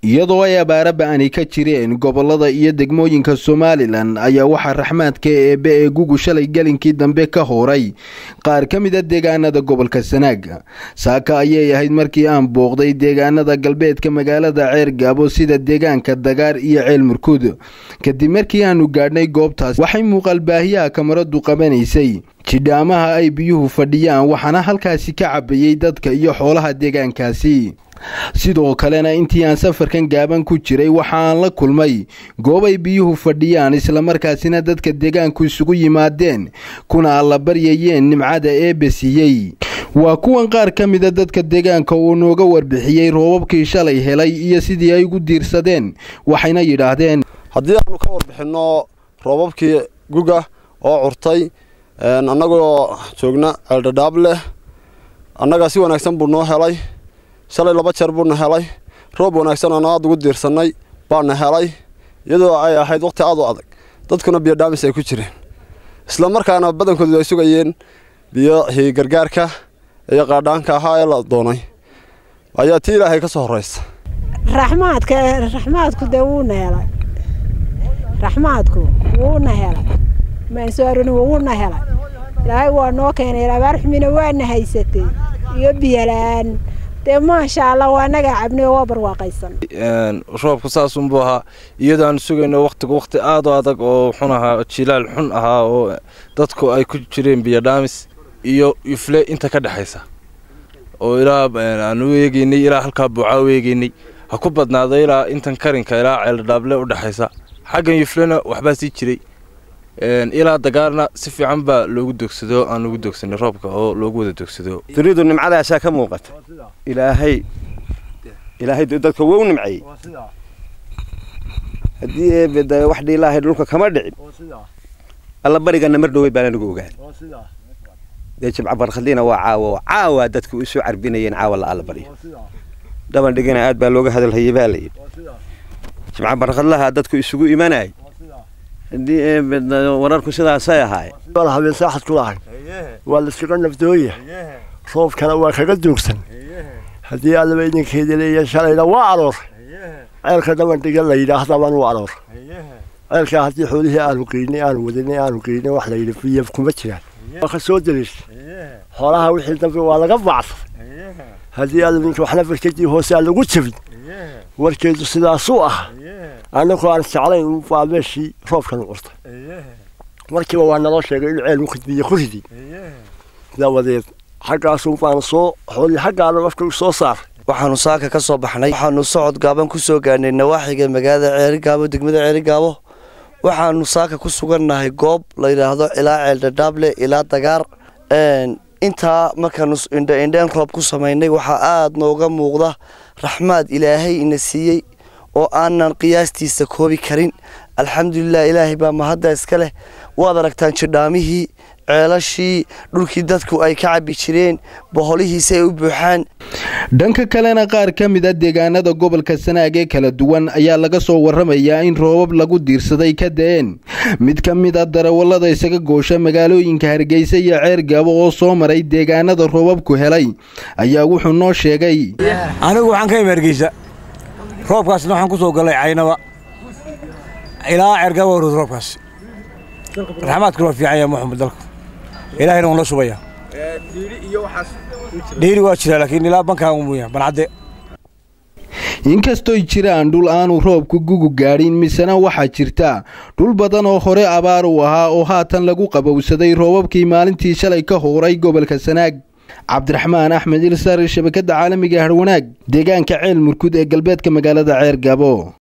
iyadoo ay abaara ba-ani ka jireen gobolada iyo degmooyinka somalilan ayaa waxaa raxmaadka eebe ee gugu shalay gelinkii dambe ka hooray qaar ka mid a deegaanada gobolka sanaag saaka ayay ahayd markii aan booqday deegaanada galbeedka magaalada ceer gaabo sida deegaanka dagaar iyo ceel murkud kadib markii aanu gaadhnay goobtaas waxay muuqaalbaahiyaha kamaradu qabanaysay jidhaamaha ay biyuhu fadhiyaan waxaana halkaasi ka cabayey dadka iyo xoolaha deegaankaasi sidoo kalena intii aan safarkan gaaban ku jiray waxaan la kulmay goob ay biyuhu fadhiyaan islamarkaasina dadka deegaanku isugu yimaadeen kuna alla baryayeen nimcada eebbe siiyey waa kuwan qaar ka mida dadka deegaanka uu nooga warbixiyey roobabkii shalay helay iyo sidii ay ugu diirsadeen waxayna yidhaahdeen haddii aanu ka warbixinno roobabkii guga oo curtay annagoo joogna ceeldhadhaab leh annagaa si wanaagsan buu noo helay shalay laba jeer buuna helay roob wanaagsan oonu aad ugu diirsannay baana helay iyadoo ay ahayd waqti aad u adag dadkuna biyo dhaamis ay ku jireen isla markaana badankoodu ay sugayeen biyihii gargaarka iyo qaadhaanka ahaa ee la doonay ayaa tii ilaahay ka soo horraysa raxmaadka raxmaadku dee wuuna helay raxmaadku wuuna helay maansoaruni wuuna helay ilaahay waa noo keenay abaar xumina waana haysatay iyo biyola-aan dee maasha allah waa nagaa cabnay oo waa barwaaqaysan roobku saasunbuu ahaa iyadoo aan sugayno waqtigu waqti aad u adag oo xun ahaa jilaal xun ahaa oo dadku ay ku jireen biyodhaamis iyo yufle inta ka dhexaysa oo ilaa aan u eegeynay ilaa halkaa buucaa u eegeynay ha ku badnaado ilaa intan karinka ilaa ceeldhaable u dhexaysa xaggan yuflena waxbaa sii jiray ilaa dagaarna si fiican baa loogu dogsado aan ugu dogsanay roobka oo loogu wada dogsado dunidu nimcadaasaa ka muuqata ilaahay ilaahay dadka wou nimceeyey haddii eebeda wax dhiilaahay dhulka kama dhicin alla barigana mar dhowey baan anigu ogaan dee jimca barkhadliina waa caawo caawa dadku isu carbinayeen caawa la alla baryo dhaban dhigana aad baa looga hadalhayay baa layidhi jimca barkhadlaha dadku isugu imanayay haddii eebeda wararku sidaasay ahaayeen habeen saaxad ku lahay waa layskaga nafdooya roobkana waa kaga duugsan haddii allaba idinkeeda leeya shalayna waa aroor ceelka dabandhiga la yidhaahdaban u aroor ceelkaa haddii xoolihii aanu geynay aanu wadanay aanu geynay wax la yidhi biyo kuma jiraan waa ka soo daliisha xoolaha wixii dambe waa laga bacsan haddii alla ninka waxna barkadii hoose aan lagu jabin warkeedu sidaasuu ah annagoo aan jeclayn waa meeshii roobkanu curtay markiiba waa naloo sheegay in ceel mukidbiyo ku ridi dabadeed xaggaasun baanu soo xoolii xaggaana afka soo saaray waxaanu saaka ka soo baxnay waxaanu socod gaaban ku soo gaarnay nawaaxiga magaalada ceerigaabo degmada ceerigaabo waxaanu saaka ku sugannahay goob la yidhaahdo ilaa ceeldhadhaable ilaa dagaar intaa markaanu indhaindheen roob ku samaynay waxaa aada nooga muuqda raxmaad ilaahay ina siiyey oo aanan qiyaastiisa koobi karin alxamdulilah ilaahay baa mahadda iska leh waad aragtaan jidhaamihii ceelashii dhulkii dadku ay ka cabbi jireen boholihiisi ay u buuxaan dhanka kalena qaar ka mid a deegaanada gobolka sanaag ee kala duwan ayaa laga soo warramayaa in roobab lagu diirsaday ka da-een mid ka mid a darawallada isaga goosha magaalooyinka hargeysa iyo ceer gaabo oo soo maray deegaanada roobabku helay ayaa wuxuu noo sheegay anigu waxaan ka imi hargeysa roobkaasna waxaan ku soo galay caynaba ilaa ceergaabo horod roobkaas raxmaadkuna waa fiican yahay muxamed dalka ilaahayna waa noo shubaya dhiiri waa jiraa laakiin ilaa bankaan umuya bancadde inkastoy jiraan dhul aanu roobku gugu gaadhin misena waxaa jirta dhul badan oo hore abaar u ahaa oo haatan lagu qabowsaday roobabkii maalintii shalay ka hooray gobolka sanaag cabdiraxmaan axmed ilsar shabakadda caalamiga harwanaag deegaanka ceel murkud ee galbeedka magaalada ceer gabo